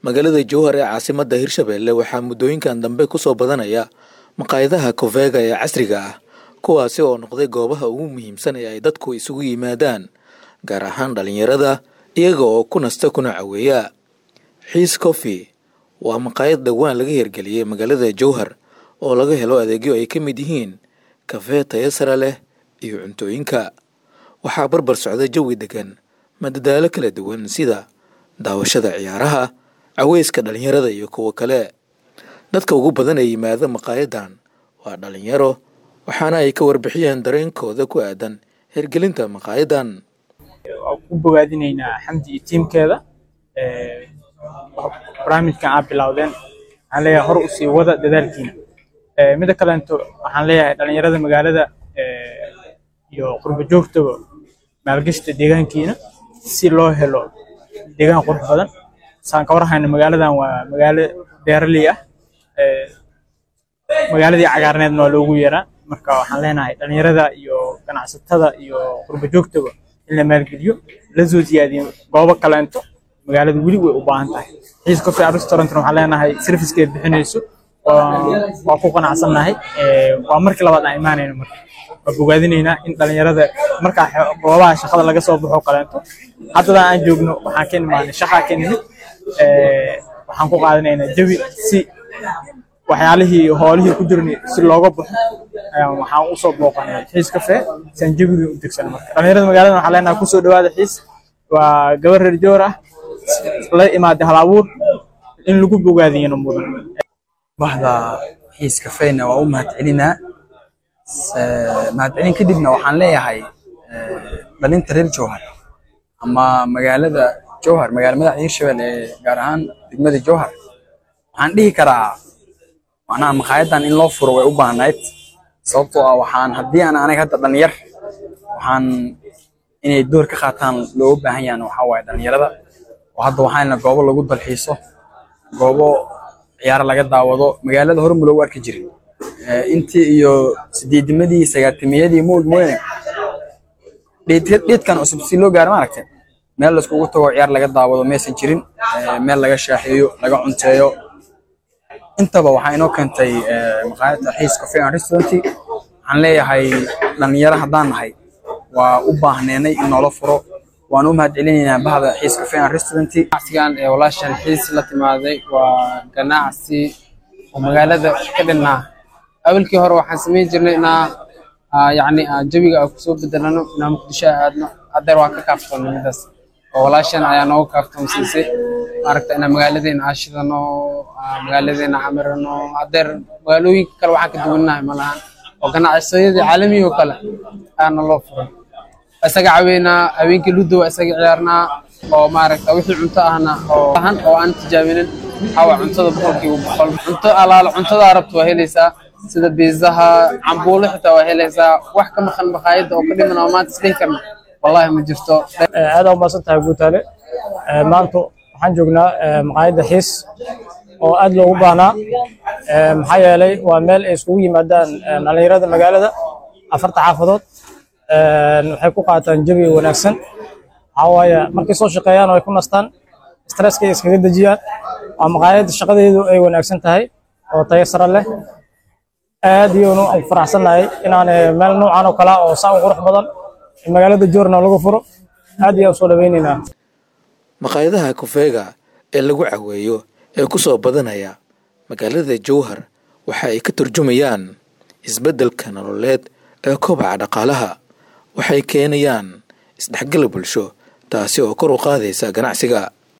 magaalada jowhar ee caasimadda hirshabelle waxaa muddooyinkan dambe kusoo badanaya maqaayadaha kofeega ee casriga ah kuwaasi oo noqday goobaha ugu muhiimsan ee ay dadku isugu yimaadaan gaar ahaan dhallinyarada iyaga oo ku nasta kuna caweeya xiis coffee waa maqaayad dhowaan laga hirgeliyey magaalada jowhar oo laga helo adeegyo ay ka mid yihiin kafee tayo sare leh iyo cuntooyinka waxaa barbar socda jawi degan madadaalo kala duwan sida daawashada ciyaaraha caweyska dhallinyarada iyo kuwo kale dadka ugu badan ee yimaada maqaayadan waa dhallinyaro waxaana ay ka warbixiyeen dareenkooda ku aadan hirgelinta maqaayadan waan ku bogaadinaynaa xamdi iyo tiimkeeda barnaamijkan aad bilowdeen waxaan leeyahay hor usii wada dadaalkiina mida kaleento waxaan leeyahay dhalinyarada magaalada iyo qurbo joogtaba maalgashta deegaankiina si loo helo deegaan qurux badan saan ka warhayna magaaladan waa magaalo beeraley ah magaaladii cagaarneedna waa loogu yeeraa marka waxaan leenahay dhalinyarada iyo ganacsatada iyo qurbo joogtaba in la maalgeliyo la soo siyaadiyo goobo kaleento magaalada weli way u baahan tahay xiis coffee restaurantna waxaan leenahay servicekeed bixinayso waa ku qanacsannahay waa markii labaad aan imaanayno marka waa bogaadinaynaa in dhalinyarada markaa goobaha shaqada laga soo baxo kaleento haddadan aan joogno waxaan ka imaanay shaqaa ka nimid waxaan ku qaadanaynaa jawi si waxyaalihii hoolihii ku jirnay si looga baxo waxaan usoo booqanay xiis kafee siaan jawigii u degsan marka dhalinyarada magaalada waxaan leenahay kusoo dhawaada xiis waa gabar reer joor ah la imaaday hal abuur in lagu bogaadiyana mudan bahda xiis kafeena waa u mahadcelinaa mahadcelin kadibna waxaan leeyahay dhalinta reer jowhar ama magaalada jowhar magaala madaxda hirshabelle ee gaar ahaan degmada jowhar waxaan dhihi karaa macnaha maqaayadan in loo furo way u baahnayd sababtoo ah waxaan haddii aan aniga hadda dhalinyar waxaan inay door ka qaataan looga baahan yahan waxaa waaye dhalinyarada oo hadda waxaana goobo lagu dalxiiso goobo ciyaaro laga daawado magaalada hore ma loogu arki jirin intii iyo sideedimadii sagaatimiyadii moog mooyane dheedkan cusub si loo gaaro maaragtay meel laiskugu tago ciyaar laga daawado maysan jirin meel laga shaaxeeyo laga cunteeyo intaba waxaa inoo keentay maqaayadda xiis coffee and restaurant waxaan leeyahay dhalinyaro haddaan nahay waa u baahneenay in noola furo waan u mahadcelinaynaa bahda xiis cafe and restaurant ganacsigan ee walaashan xiis la timaaday waa ganacsi oo magaalada ka dhinnaa awalkii hore waxaan samayn jirnay inaa yacni jawiga aan kusoo bedelano inaa muqdisho aadno haddeer waa ka kaaftoonnay midaas oo walaashan ayaa nooga kaaftoonsiisay maaragta inaa magaaladeena aashidano magaaladeena camirano haddeer magaalooyinka kale waxaan ka duwannahay ma lahan oo ganacsiyadii caalamiga oo kale ayaana loo furay isaga caweynaa habeenkii ludo waa isaga ciyaarnaa oo maaragta wixii cunto ahna oo ahan oo aan tijaabinin waxaa waa cuntada boqolkiiba boqol cunto alaala cuntada arabta waa helaysaa sida biizaha cambuulo xitaa waa helaysaa wax ka maqan maqaayadda oo ka dhiman oo maanta isdhihi karna wallahi ma jirto aad u maasan tahay guutaale maanta waxaan joognaa maqaayadda xiis oo aad loogu baahnaa maxaa yeelay waa meel ay iskugu yimaadaan dhalinyarada magaalada afarta xaafadood waxay ku qaataan jawi wanaagsan waxaa waaye markay soo shaqeeyaan oo ay ku nastaan stresskay iskaga dejiyaan waa maqaayad shaqadeedu ay wanaagsan tahay oo tayo sare leh aad iyoonu aan ku faraxsannahay inaan meel noocan oo kale oo saa u qurux badan magaalada joorna lagu furo aad iyo aan soo dhawaynaynaa maqaayadaha kofeega ee lagu caweeyo ee ku soo badanaya magaalada jowhar waxa ay ka turjumayaan isbeddelka nololeed ee kobaca dhaqaalaha waxay keenayaan isdhexgal bulsho taasi oo kor u qaadaysa ganacsiga